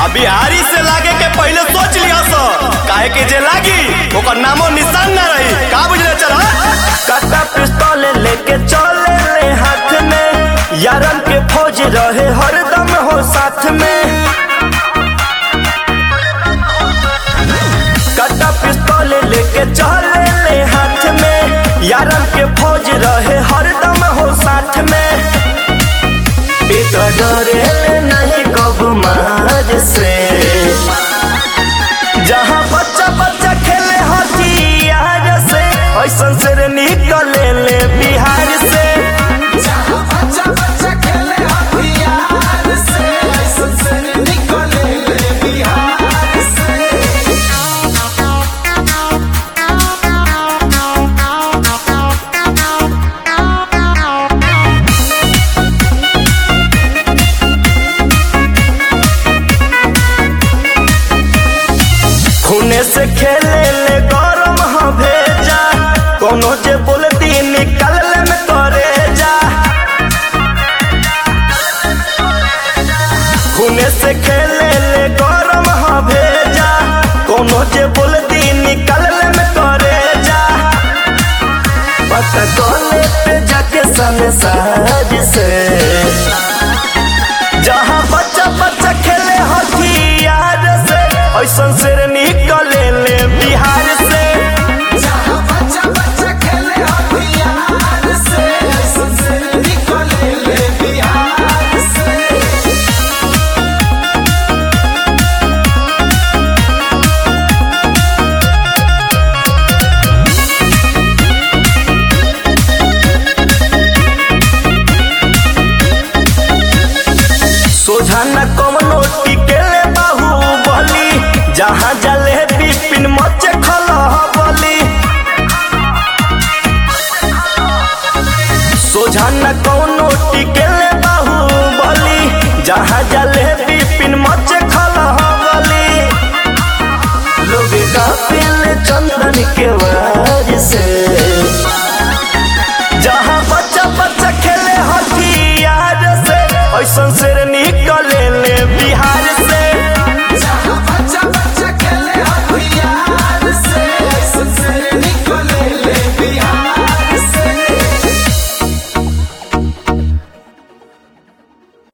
बिहारी से लागे के पहले सोच लिया सो काहे के जे लागी ओकर नामो निशान ना रही का बुझले चल काटा पिस्तौल लेके चले ले हाथ में यारन के फौज रहे हरदम हो साथ में काटा पिस्तौल लेके चले ले हाथ में यारन के फौज रहे हरदम हो साथ में एक डरे नहीं कब मार से जहाँ बच्चा बच्चा खेले हथियार से ऐसन से निकले ले बिहार से खूने से खेले ले गरम ह भेजा कोनो जे बोलती निकल ले में करे जा खूने से खेले ले गरम ह भेजा कोनो जे बोलती निकल ले में करे जा पता कोले पे जाके सने साज से जहाँ बच्चा बच्चा खेले हथियार से ऐसन से निकले ले बिहार से सोझा न कमनो टिकेले बाहुबली जहाँ जले बिपिन मचे खलह बली सोझा न कौनो टिकेले बाहुबली जहाँ जले बिपिन मचे खलह बली लोग काफिल चंदन के वार से जहाँ बच्चा बच्चा खेले हथियार से ऐसन से